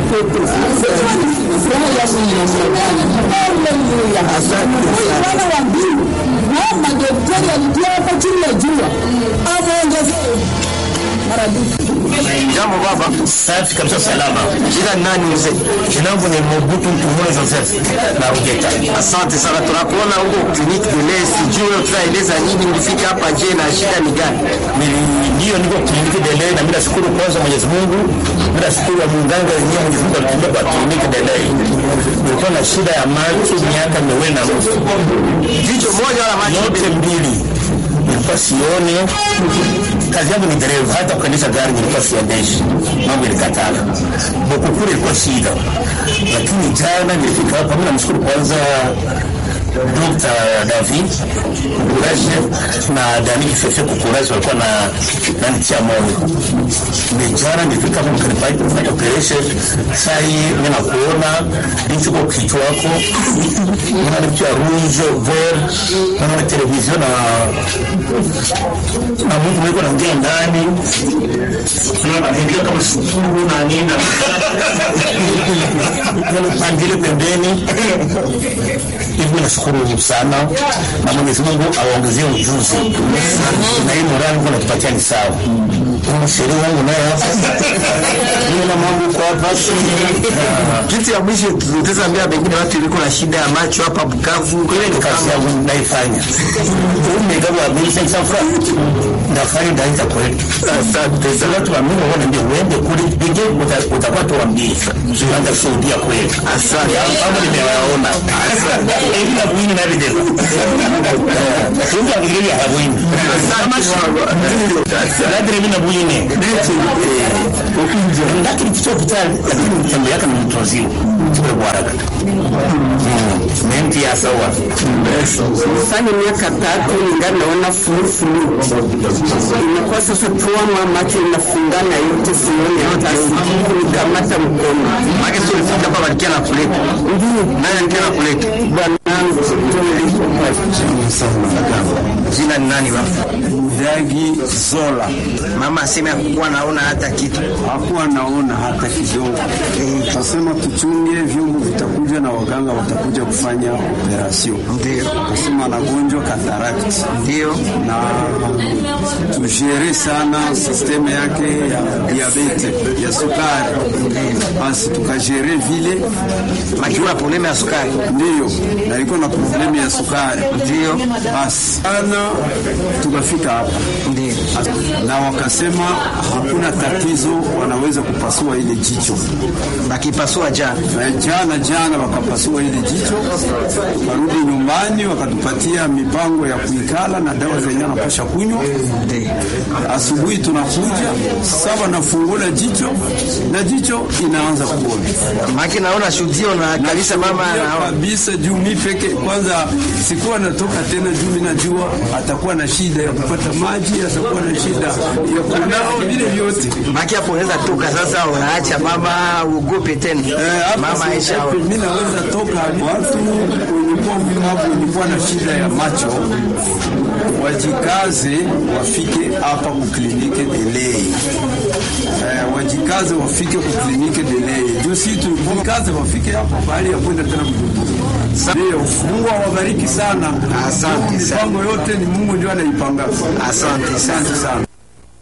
mtoto. Furaha yangu ni namna gani? Haleluya. Bwana wa mbingu, hao madaktari walitia hapa chini ya jua, amuongezee maradufu. Jambo baba. Safi kabisa, salama. Jina ni nani mzee? Jina langu ni Mobutu Mtumule Joseph na Ugeta. Asante sana, tunakuona huko kliniki de lait. Sijui tutaeleza nini, ulifika hapa je, na shida ni gani? Nili- Ndio niko kliniki de lait na mimi nashukuru kwanza Mwenyezi Mungu. Mimi nashukuru wa munganga wenyewe Mwenyezi Mungu alitumbia kwa kliniki de lait. Nilikuwa na shida ya macho miaka miwili na nusu. Jicho moja wala macho Yote mbili. Nilikuwa sione. Kazi yangu ni dereva, hata kuendesha gari nilikuwa siendeshi. Mambo ilikatala. Bokukuru ilikuwa shida. Lakini jana nilifika hapa, mimi namshukuru kwanza Dr. David Kukuraje na Dani Fefe Kukuraje walikuwa na nanitia moyo. Nimejana nilifika hapa mkanipai kufanya operation. Saa hii mimi nakuona ndicho kwa kichwa wako. Unaona vitu ya rouge, vert, unaona television na na mtu mwiko naongea ndani. Unaona anaingia kama sukuru na nini. Unaona pangile pembeni hivi nashukuru sana na Mwenyezi Mungu awaongezie ujuzi na hii morali Mungu anatupatia ni sawa. Sheria wangu naye hapa mimi na mambo kwa hapa kitu ya mwisho tutaweza ambia pengine watu iliko na shida ya macho hapa Bukavu, ile ni kazi kazi yangu naifanya. Umegawa mimi sasa fra ndafanya ndaita kwetu. Asante Sasa watu wa Mungu wana ndio uende kule pige utakuwa tuambie. Tunaanza kushuhudia kweli. Asante. Hapo nimewaona. Hivi na kuini na video. Tunga ngili ya habuini. Nadri mimi na buine. Lakini kitu kitali lakini mtembe yake ni mtozio. Tuko bwara. Menti ya sawa. Fanya miaka tatu ningali naona fulufulu, imekuwa sasa tuama macho inafungana yote, sioni hata kunikamata mkono. Maana sio ulifika hapa walikia na kuleta. Ndio Nani alikia na kuleta? bwanangu Jina ni nani baba? Dagi Zola Mama aseme hakuwa naona hata kitu. hakuwa naona hata kidogo. Tasema tuchunge, vyombo vitakuja na waganga watakuja kufanya operasyon. Ndio. Tasema anagonjwa katarakt Ndio. na tujere sana sisteme yake ya diabete ya sukari, basi tukajere vile Lakini kuna problemu ya sukari. ndiyo na iko na problemu ya sukari, Ndio. basi ana tukafika hapa Ndio. na wakasema hakuna tatizo, wanaweza kupasua ile jicho. Bakipasua jana. Na jana jana wakapasua ile jicho, tukarudi nyumbani, wakatupatia mipango ya kuikala na dawa zenye anapasha kunywa. Ndio. Asubuhi tunakuja saba, nafungula jicho na jicho inaanza kuona Maki naona shuhudio na kabisa mama Nafikiria anaona. kabisa juu mi peke kwanza sikuwa natoka tena, juu mi najua atakuwa na shida ya kupata maji, atakuwa na shida ya kunao, vile vyote Maki hapo unaweza toka sasa unaacha mama ugope tena. Eh, hapa Mama si- Aisha. hapa mi naweza toka watu wenye kuwa mlemavu wenye kuwa na shida ya macho wajikaze wafike hapa kuklinike delei eh, wajikaze wafike kuklinike delei juu si tujikaze wafike hapa bahali ya kwenda tena Bujumbura. Ndio, Mungu awabariki sana. Asante sana. Mipango yote ni Mungu ndio anaipanga. Asante sana. Asante sana.